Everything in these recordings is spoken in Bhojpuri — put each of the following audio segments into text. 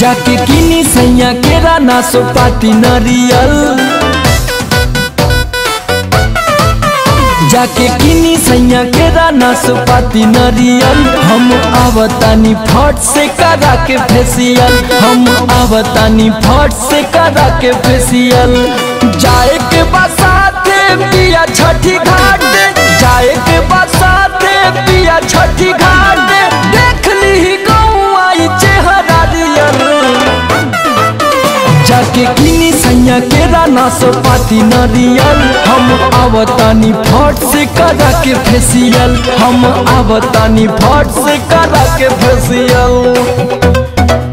जाके किनी सैया केरा ना सोपाती नरियल जाके किनी सैया केरा ना सोपाती नरियल हम आवतानी फट से करा के फेसियल हम आवतानी फट से करा के फेसियल जाए के बसाते पिया छठी घाट जाए के बसाते पिया छठी घाट देख ली गौआ ई चेहरा रियल जाके किनी सैया केरा ना सोपाती नरियल हम आवतानी फट से करा के फेसियल हम आवतानी फट से करा के फेसियल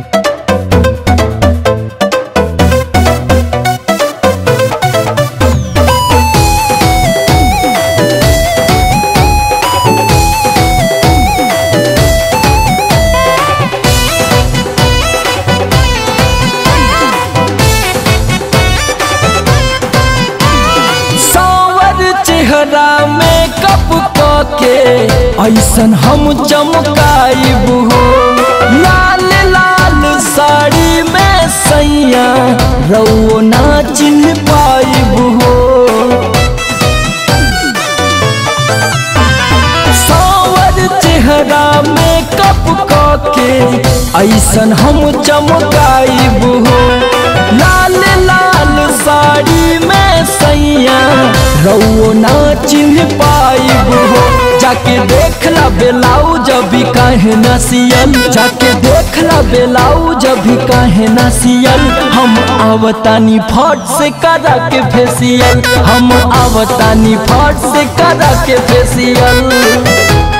सावर चेहरा में कप के ऐसन हम चमकाइब हो लाल लाल साड़ी में सैया रउओ ना चिन्ह पाइब हो सावर चेहरा में कप के ऐसन हम चमकाइब हो लाल लाल साड़ी में सैया रउओ ना चिन्ह पाइब हो जाके देखला बेलाउज अभी काहे ना सियल जाके देखला बेलाउज अभी काहे ना सियल हम आवतानी फट से करा के फेसियल हम आवतानी फट से करा के फेसियल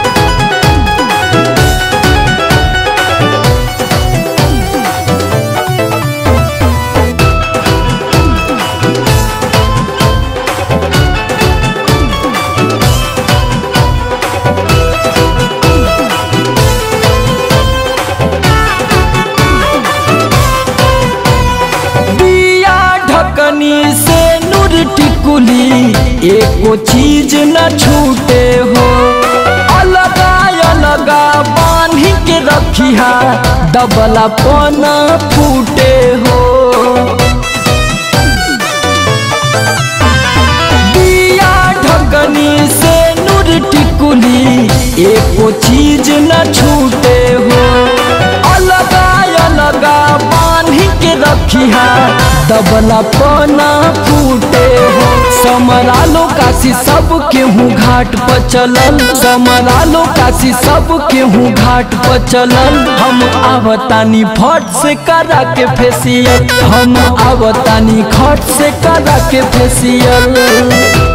दिया ढकनी से नूर टिकुली एको चीज न छूटे हो अलगा अलगा बांधी के रखिया दबला पना फूटे हो दिया ढकनी से नूर टिकुली एको चीज न छूटे हो अलगा अलगा बांधी के रखिया दबला पना फूटे हो समरालो काशी सब केहू घाट पर चलल समरालो काशी सब केहू घाट पर चलल हम आवतानी फट से करा के फेसियल हम आवतानी खट से करा के फेसियल